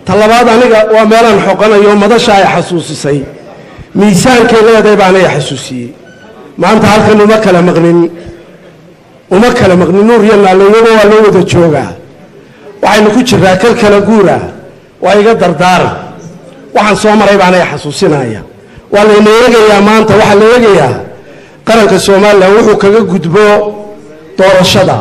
talabaad aniga waa meelaan xoqanayo madasha ay xasuusisay miisaankay leedahay baana ay xasuusiyey maanta halkan uma kala maqnin uma kala maqnin nuur iyo naallayaba waa loo wada joogaa waxaynu ku jiraa kal kala guura waa iga dardaaran waxaan soo maray baana ay xasuusinaya waa layna eegayaa maanta waxaa la eegayaa qaranka somalilan wuxuu kaga gudbo doorashada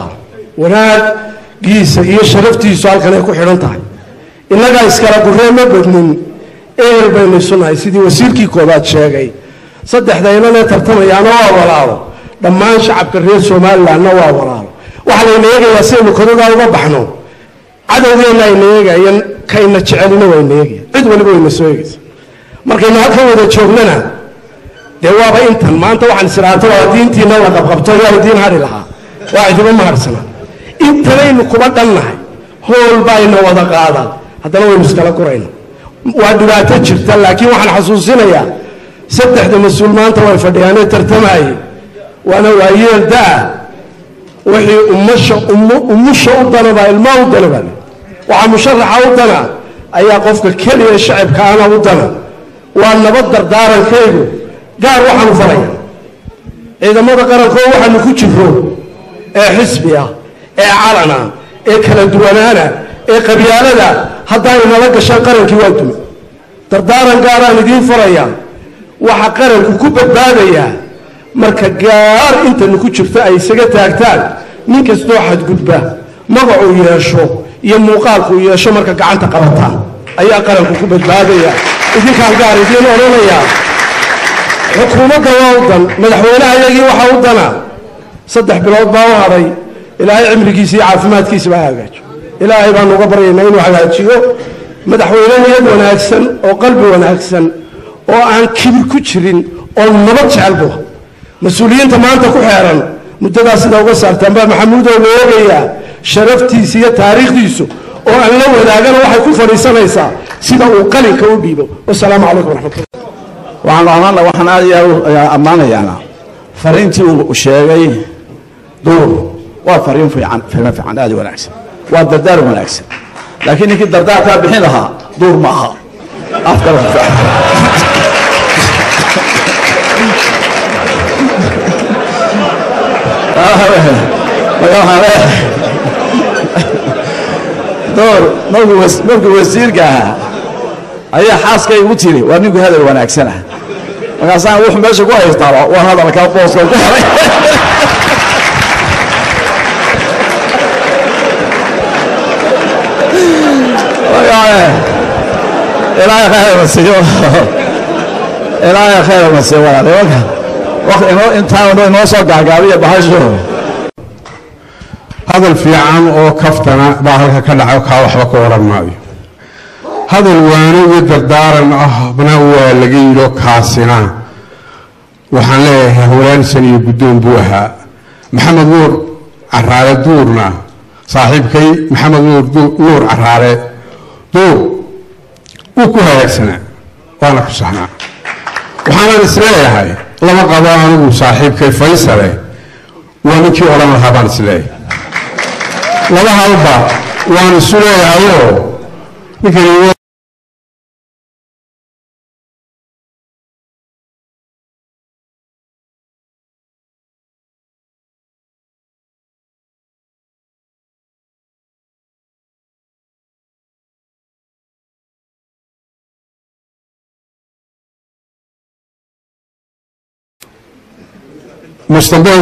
wanaagiisa iyo sharaftiisu halkan ay ku xidhan tahay innagaa iskala gurree ma badnin ehel baynu isu nahay sidii wasiirkii koobaad sheegay saddexda inanee tartamayaana waa walaalo dhammaan shacabka reer somalilanna waa walaalo waxaa layna eegayaa sidaynu kodadaa uga baxno cadowgeenna ayna eegayan kayna jecelina wayna eegaya cid waliba wayna soo eegaysa markaynu halkan wada joognana dee waaba intan maanta waxaan isiraato waa diintiina la qabqabto yaa diin hadhi lahaa waa cidiba ma hadhsana intanaynu kuba dhannahay hool bayna wada qaadaan haddana waynu iskala gurayna waa dhibaato jirta laakiin waxaan xasuusinayaa saddexda mas-uul maanta way fadhiyaanee tartamaayey waana waayeel daa wixii ummasha umusha u danaba ilmaa u danaba waxaa musharaxa u dana ayaa qofka keliya shacibkaana u dana waa nabad dardaarankaygu gaar waxaanu faraya ciidamada qarankoo waxaanu ku jiro ee xisbiga ee calana ee kala duwanaana ee qabyaalada haddaay nala gashaan qarankii waa dume dardaaran gaaraan idiin faraya waxa qaranku ku badbaadayaa marka gaar intanu ku jirto ay isaga taagtaan nin kastoo xadgudba magacuu yeesho iyo muuqaalkuu yeesho marka gacanta qabataan ayaa qaranku ku badbaadaya idinkaan gaar idiin odhanayaa xukuumadda waa u dan madaxweynaha iyagii waxaa u dana saddex bilood baa u hadhay ilaahay cimrigiisa iyo caafimaadkiisa baa hagaajo ilaahay baanu uga baryaynaa inuu hagaajiyo madaxweyne niyad wanaagsan oo qalbi wanaagsan oo aan kibir ku jirin oo nabad jecel bua mas-uuliyiinta maanta ku xeeran muddadaas sidaa uga saartaan baa maxamuudow la eegayaa sharaftiisa iyo taariikhdiisu oo aan la wadaagana waxay ku fadhiisanaysaa sida uu qalinka u dhiibo wasalaamu calaykum waraxmatullah waxaan ohanla waxaan aad iyo aad ammaanayaana fariintii uu sheegay duur waa fariin fiican fariin fiican aad u wanaagsan waa dardaar wanaagsan laakiin ninkii dardaarkaa bixin lahaa duur ma aha afkala duur markuu wasiirka ahaa ayaa xaaskay ugu tiri waa ninku hadal wanaagsan ah markaasaan wuxuu meesha ku haystaaba waa hadalka booska ku helay ilaahay khayr ma siiyo ilaahay khayr ma siiyo walaal nimanka waqti inoo intaan inoo soo gaagaabiya bahasho hadal fiican oo kaftana baa halka ka dhaco kaa waxba ka oran maayo hadal waano iyo dardaaran ahna waa laga yidho kaasina waxaan leeyahay hawlaansan iyo guddoon buu ahaa maxamed nuur caraale duurna saaxiibkay maxamed nuur nuur caraale duur wuu ku hagaagsanaa waana ku saxnaa waxaanan isleeyahay lama qabo anigu saaxiibkay faysale waa ninkii odhan lahaa baan isleeyahay laba halba waan isu leeyahayoo ninkani mustaqbal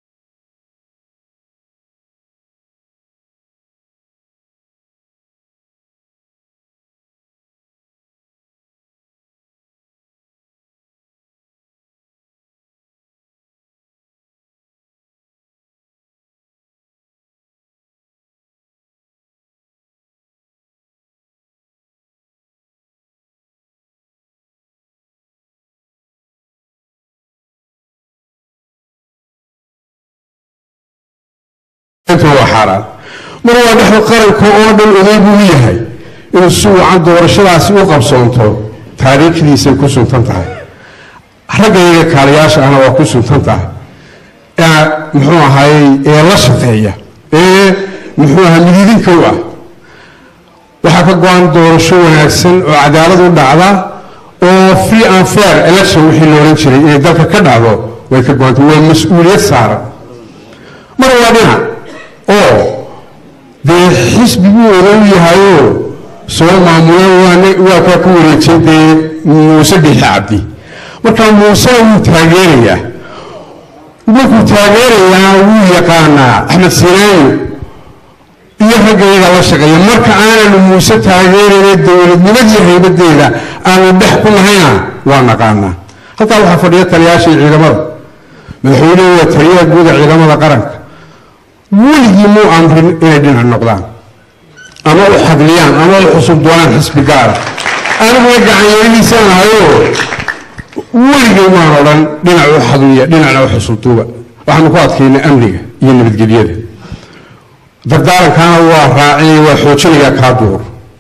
waa xaaraan mar waa dhexda qaranka oo dhan oday buu u yahay inuu si wacan doorashadaasi u qabsoonto taariikhdiisay ku suntan tahay raggayaga kaaliyaasha ahna waa ku suntan tahay muxuu ahaayey ee la shaqeeya ee muxuu ahaa mididinka u ah waxaa ka go-an doorasho wanaagsan oo cadaalad u dhacda oo free and fair election wixii la odhan jiray inay dalka ka dhacdo way ka go-antay waa mas-uuliyad saaran mar waa dhinac oo dee xisbiguu odan yahayoo soo maamulan waa kaa ku wareejay dee muuse bixi cabdi marka muuse wuu taageerayaa markuu taageerayaa wuu yaqaanaa axmed sinaayo iyo ragga iyaga la shaqeeya marka aananu muuse taageerayna dowladnimadii haybadeeda aanu dhex ku nahayna waa naqaanaa halkaa waxaa fadhiya taliyaashii ciidamada madaxweynuhu waa taliyaha guuda ciidamada qaranka weligii muu amrin inay dhinac noqdaan ama u xadliyaan ama u xusub doonaan xisbi gaara aniguna gacanyeelihiisaan ahayoo weligii maan odhan dhinac u xadliya dhinacna u xusubduuba waxaanu ku adkaynay amniga iyo nabadgelyada dardaarankaana waa raacinaya waa xoojinayaa kaa duur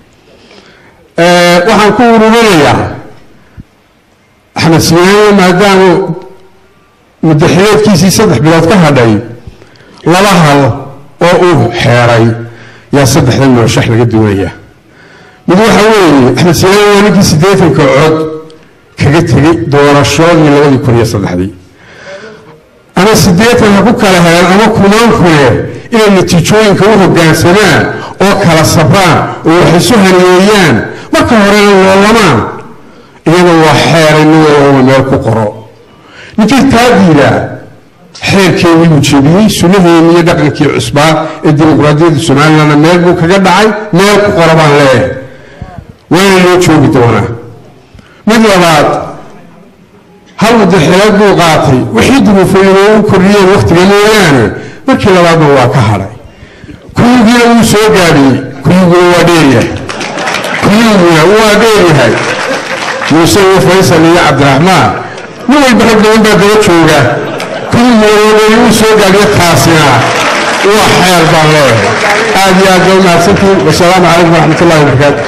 waxaan ku ururinayaa axmed siinaano maadaamu mudaxileedkiisii saddex bilood ka hadhay laba hal oo uu xeeray yaa saddexda murashax laga duunayaa mid waxa weeye axmed siinaano waa ninkii siddeetanka cod kaga tegey doorashoodii labadii kun iyo saddexdii ama siddeetan ha ku kala heleen ama kumaan kune inay natiijooyinka u hoggaansamaan oo kala sabraan oo wax isu haneeyaan marka horena loolamaan iyada waa xeeray nin walba meel ku qoro ninkii taa diidaa xeerkeedii uu jebiyey sunnaheennii iyo dhaqankii cusbaa ee dimuqraadiyadda somalilandna meel buu kaga dhacay meel ku qoro baan leeyahay waana loo joogi doonaa mid labaad hal mudaxileed buu qaatay wixii duruufay inoogu kordhiyeen wakhtiga mooyaane markii labaadna waa ka hadhay kuyugiina wuu soo gaadhiyey kuyuguna waa dheeryahay kuyuguna waa dheeryahay muuse iyo faysal iyo cabdiraxmaan nin walba rag badan baa daba jooga kuyuguna wuu soo gaadhiye kaasina waa xeer baan leeyahay aad iyo aad baa umahadsantiin wasalaamu calaykum waraxmat ullahi wabarakaatu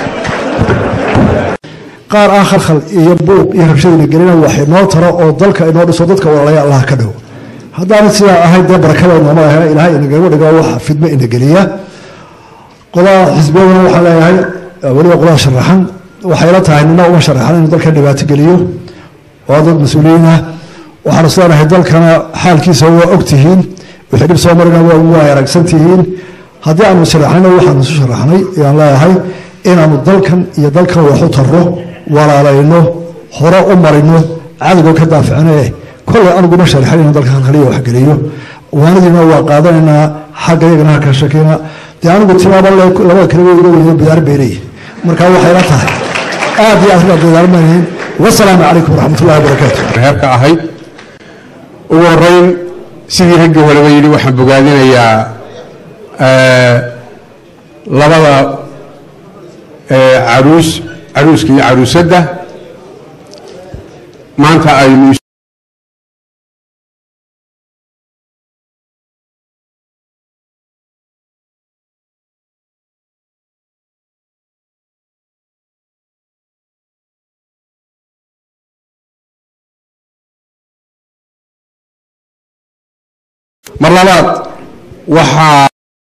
qaar aan khalkhal iyo buuq iyo rabshadina gelina wax inoo taro oo dalka inoo dhiso dadka walaalaya allah ka dhow haddaana sidaa ahayd dee barakada nooma ahna ilaahay inagama dhigo waxa fidmo ina geliya qolada xisbiyaduna waxaan leeyahay weliba qolada sharaxan waxayla tahay nina uma sharaxan inuu dalka dhibaato geliyo waa dad mas-uuliyiin ah waxaanu sidaanahay dalkana xaalkiisa waa ogtihiin wixii dhib soo marina waa aragsan tihiin haddii aanu sharaxnayna waxaanu isu sharaxnay ayaan leeyahay inaanu dalkan iyo dalkan wax u tarro walaalayno hore u marino cadowga ka daaficane kollay aniguma sharaxan inuu dalka halhaliya waxgeliyo waanadiina waa qaadanaynaa xagga iyagana halka shakina dee anigu timaaba labada kale way iga weydo bidaar beeley marka waxayla tahay aad iyo aad baa dadaalmanayn wasalaamu calaykum waraxmatullahi wabarakaatu heerka ahayd ugu horeyn sidii ragga horeba yidhi waxaan bogaadinayaa labada caruus caruuska iyo caruusadda maanta aynu mar labaad waxaa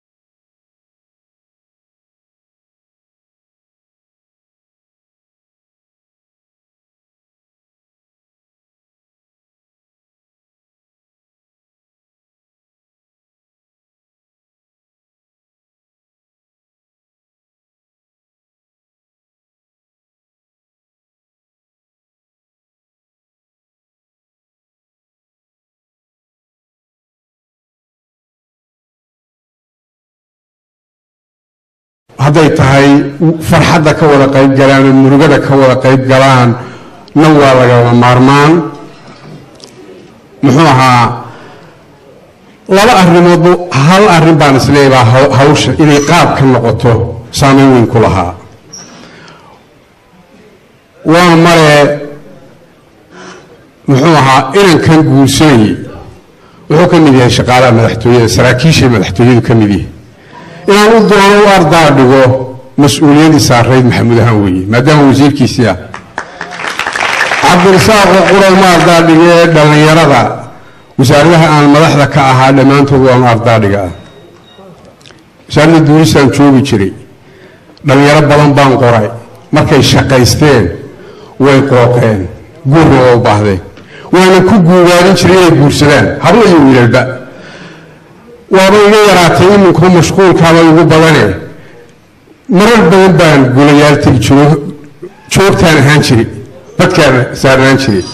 hadday tahay farxadda ka wada qayb galaan oo murugada ka wada qayb galaan na waa lagama maarmaan muxuu ahaa laba arrimoodba hal arrin baan isleeyahaa haw- hawsha inay qaab ka noqoto saameyn weyn ku lahaa waa male muxuu ahaa inankan guursanayay wuxuu ka mid yahay shaqaalaha madaxtooyada saraakiishay madaxtooyadu ka mid yahay inaan u doono u ardaa dhigo mas-uuliyadii saarayd maxamuud ahaan weeye maadaama wasiirkiisii ah cabdirasaaq oo qura uma ardaa dhige dhallinyarada wasaaradaha aan madaxda ka ahaa dhammaantood waan ardaa dhiga ah wasaaradda duulistaan joogi jiray dhallinyaro badan baan qoray markay shaqaysteen way qooqeen guurna waa u baahdeen waana ku guugaadin jiray inay guursadaan hablo iyo wiilalba waaba iga yaraatay iminku mashquulkaaba igu badane marar badan baan gulayaal tegi jiro joogtaan ahaan jiray badkaan saarnaan jiray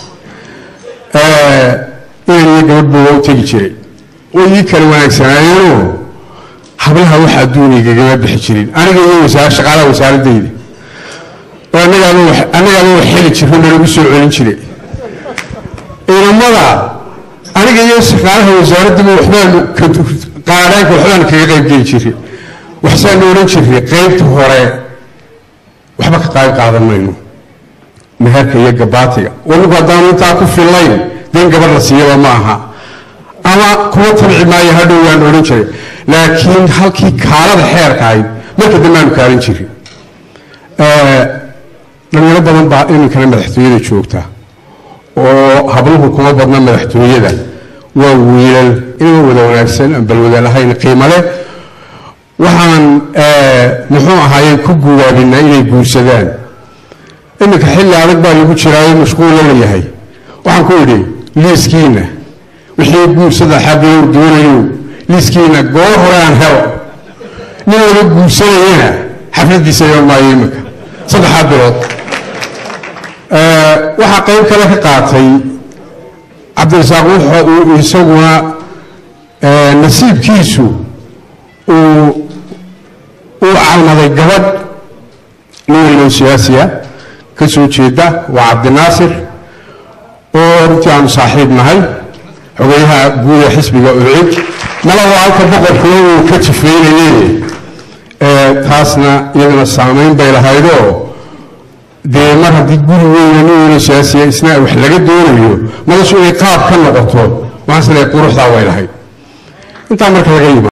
inan iyo gabadhba waa u tegi jiray way ii kala wanaagsanaayeenoo hablaha wax adduunigagama bixi jirin aniga iyo wasaar shaqaalaha wasaaradayda oo annagaaba wax annagaaba wax heli jirro nalagu soo celin jiray ciidamada aniga iyo shaqaalaha wasaaraddaba waxbaanu qaadaanka waxbaanu kaga qayb geli jiray waxsaanu odhan jiray qaybta hore waxba ka qayb qaadan mayno meherka iyo gabaatiga wanigu haddaanu intaa ku fillayn dee in gabadh la siiyaba ma aha ama kuma tabci maayo hadhow waan odhan jiray laakiin halkii kaalada xeerka ahayd marka dambe aanu kaalin jirin dhalinyaro badan baa iminkana madaxtooyada joogta oo habluhu kuma badna madaxtooyada waa wiilal inama wada wanaagsan aan balwada lahayn qiimo leh waxaan muxuu ahaayey ku guwaabinaa inay guursadaan iminka xilli adag baa lagu jiraayo mashquulla la yahay waxaan ku idhi liiskiina wixii guursada xaggeeu doonayo liiskiina goor hore aan helo nin laga guursanayana xafladiisa iman maayo iminka saddexaa bilood waxaa qayb kale ka qaatay cabdirasaaq wuxa uu isaguna nasiibkiisu uu uu calmaday gabadh nin wallow siyaasiya ka soo jeeda waa cabdinaasir oo runtii aanu saaxiib nahay xogeyaha guud ee xisbiga ucid nala waa halka boqorkuna uu ka jifeynayey taasna iyaduna saamayn bay lahaydoo dee mar haddii guri weyna nin weyno siyaasiya isna wax laga doonayo madashu inay qaab ka noqoto waxaan is leeyahay quruxdaa way lahayd intaa marka laga yima